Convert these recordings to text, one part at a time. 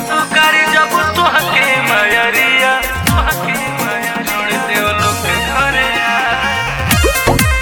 पुकारी जब तुहके मयरिया तुहके मयरिया छोड़ देव लोग घरे आ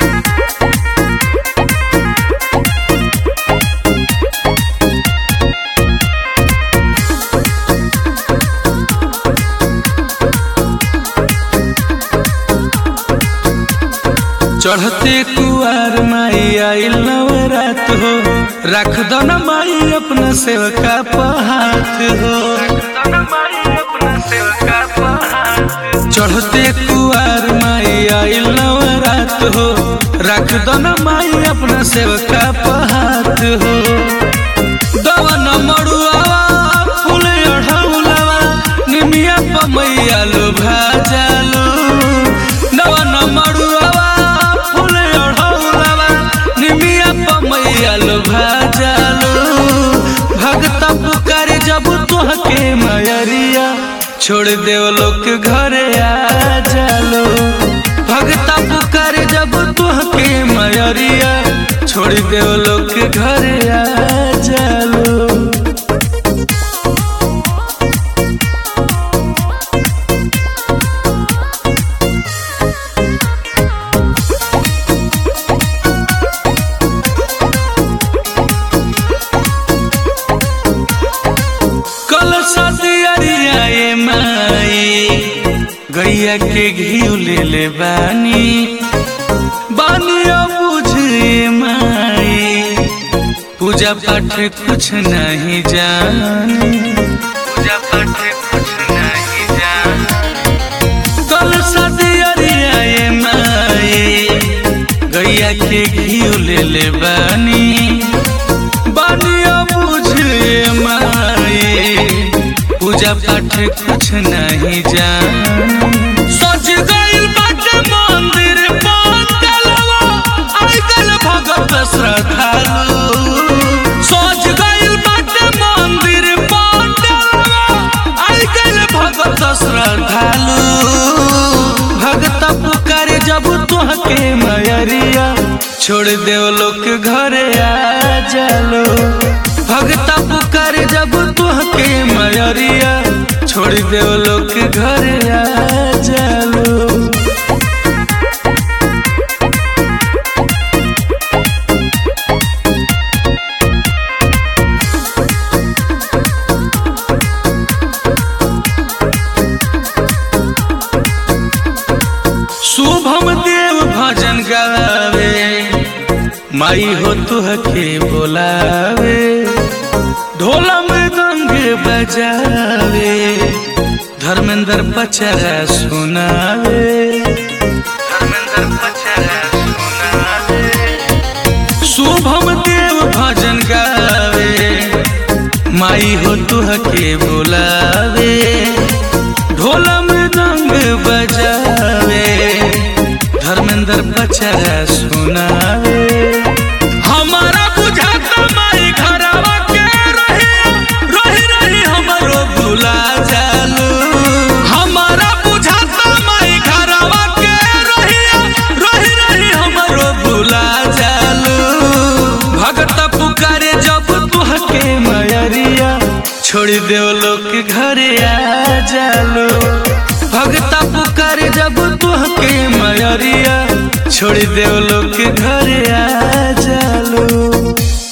चढ़ते कुआर माई आइल नवरात हो रख दो न माई अपना सेवका पहात हो दोनों माई अपना सेवका पहाड़ चढ़ते कुआर माई आइल नवरात हो रख दो न माई अपना सेवका पहात हो दवन मड़ुआवा फूल अढ़ौलावा निमिया पमैया लो भाजालो दवन मड़ुआवा फूल अढ़ौलावा निमिया पमैया लो भाजालो भगत पुकारे जब तुहके मयरिया छोड़ देव लोग घरे आ जालो भगत पुकारे जब तुहके मयरिया छोड़ देव लोग घरे आ जालो कल सदियरिया ये माई गैया के घी ले ले बानी बानिया बुझे माई पूजा पाठ कुछ नहीं जानी पूजा पाठ कुछ नहीं जान कल सदियरिया ये माई गैया के घी ले ले बानी बानिया बुझे माई पूजा पाठ कुछ नहीं जानी सज गइल बाटे मंदिर पंडलवा आइगल भगत श्रद्धालु सज गइल बाटे मंदिर पंडलवा आइगल भगत श्रद्धालु भगत पुकारे जब तुहके मयरिया छोड़ देव लोग घरे आ जालो भगत पुकारे जब तुहके मयरिया छोड़ देव लोग घरे आ जालो शुभम देव भजन गावे माई हो तुहके बोलावे ढोला मृदंग बजावे धर्मेंद्र पचरा सुनावे धर्मेंद्र पचरा सुना दे शुभम देव भजन गावे माई हो तुहके बोलावे ढोला मृदंग बजावे धर्मेंद्र पचरा सुनावे हमारा बुझाता माई घरवा के रही रही रही हमरो भुला जालू हमारा बुझाता माई घरवा के रही रही रही हमरो भुला जालू भगत पुकारे जब तुहके मयरिया छोड़ देव लोग घरे आ जालो भगत पुकारे जब तुहके मयरिया छोड़ देव लोग घरे आ जालो